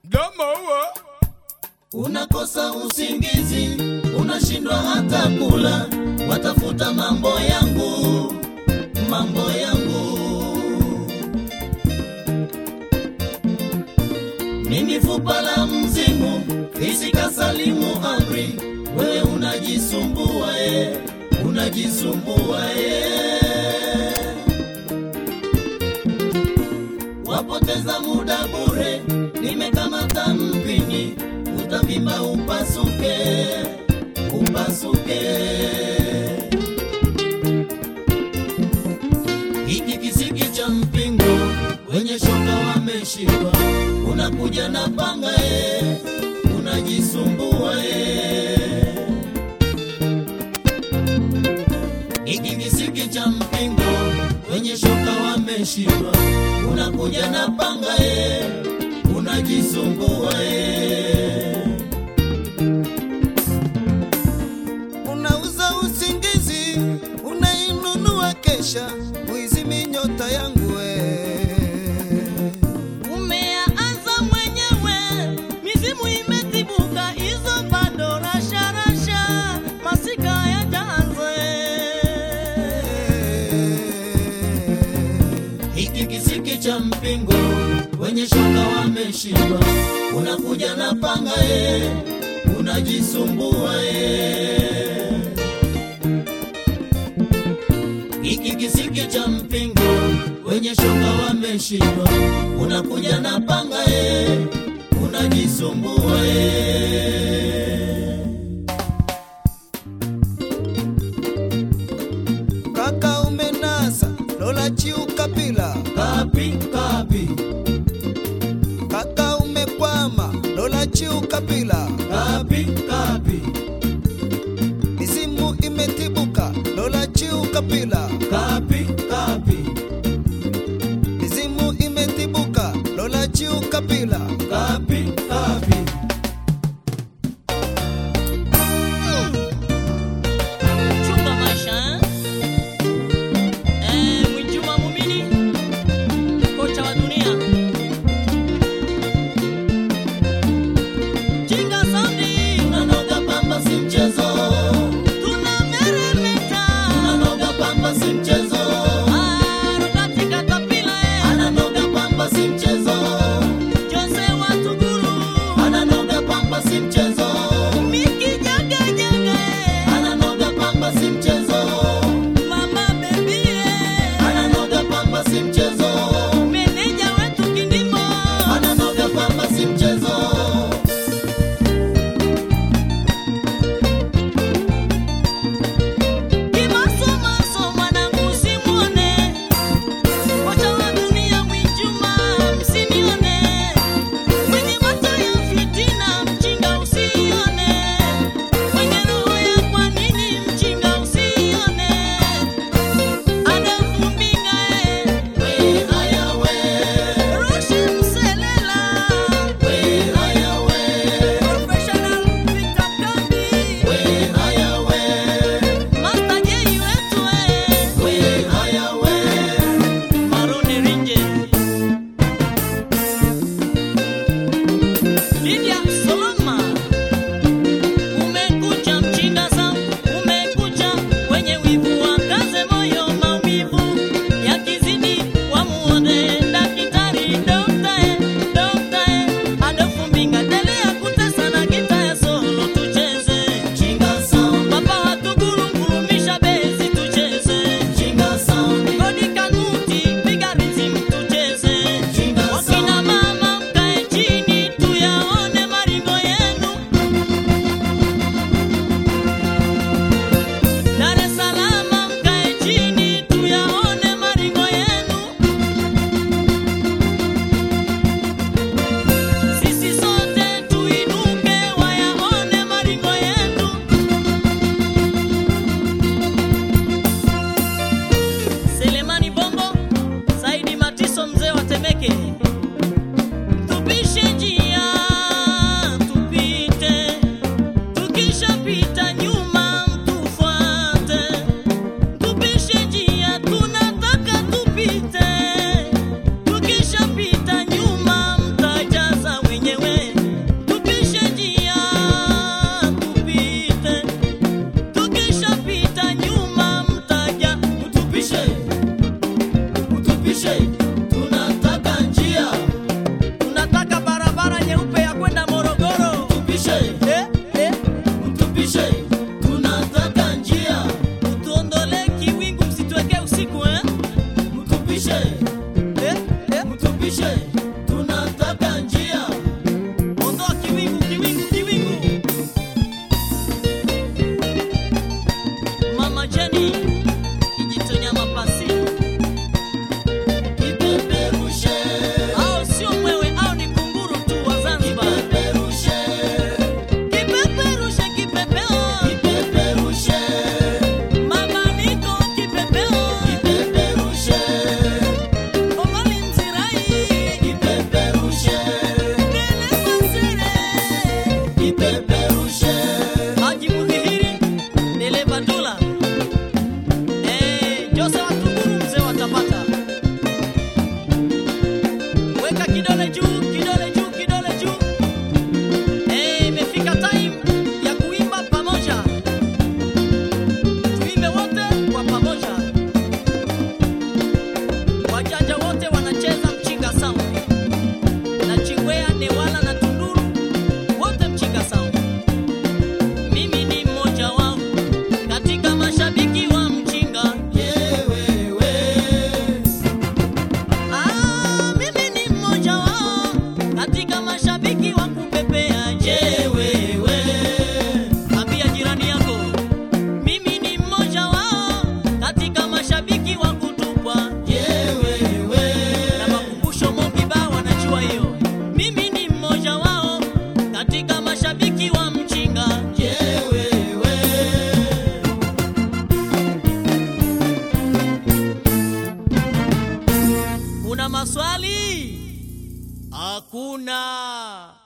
Domo huo unakosa usingizi, unashindwa hata kula, watafuta mambo yangu, mambo yangu. Mimi fupa la mzimu, fisika salimu amri, wewe unajisumbua e, unajisumbua e. Wapoteza muda bure, nimekamata mpini, utavimba upasuke, upasuke. Hiki kisiki cha mpingo, wenye shoka wameshindwa, unakuja na panga e, unajisumbua e. Hiki kisiki cha mpingo, wenye shoka wameshindwa, unakuja na panga e, unajisumbua e. unauza usingizi, unainunua kesha, kuizimi nyota yangu we. Umeanza mwenyewe, mizimu imetibuka, hizo bado rasharasha, masika yajaanze. Hiki kisiki cha mpingo, wenye shoka wameshindwa, unakuja na panga e, unajisumbua e. Hiki kisiki cha mpingo, wenye shoka wameshindwa, unakuja na panga e, unajisumbua e. Kaka umenasa, lola chiu kapila. Kapi kapi Kaka umekwama, lola chiu kapila. kapi kapi Mizimu imetibuka, lola chiu kapila. kapi kapi Mizimu imetibuka, lola chiu kapila. kapi kapi Chunga maisha eh? Eh, Mwinjuma Mumini, kocha wa dunia. Jinga Sound, unanoga pamba si mchezo tunameremeta. unanoga pamba si mchezo Ah, Robert Katapila, eh. ananoga pamba si mchezo Kipeperushe, tunataka njia. Ondoa kiwingu, kiwingu, kiwingu. Mama Jenny, kijitonya mapasi. Kipeperushe, Au sio mwewe au ni kunguru tu wa Zanzibar. kipeperushe, Kipeperushe, kipepeo. kipeperushe, Mama niko kipepeo. kipeperushe, Omali mzirai. kipeperushe, Nene masere. kipeperushe. Haji Mudhihiri, dereva Dula. Eh, Jose wa Tunguru mzee wa Tabata. Weka kidole juu, kidole juu, kidole juu. Eh, imefika time ya kuimba pamoja. Tuimbe wote kwa pamoja. Wajanja wote wanacheza mchinga sound. Na Chingwea, Newala na Tunduru wote mchinga sound. Mimi ni mmoja wao katika mashabiki wa mchinga. Yewewe, Ah, mimi ni mmoja wao katika mashabiki wa kupepea. Je, yewewe, ambia jirani yako, mimi ni mmoja wao katika mashabiki wa kutupwa. yewewe, Na makumbusho Mogiba wanajua hiyo. Mimi ni mmoja wao katika mashabiki wa mchinga. yewewe. Kuna maswali? Hakuna.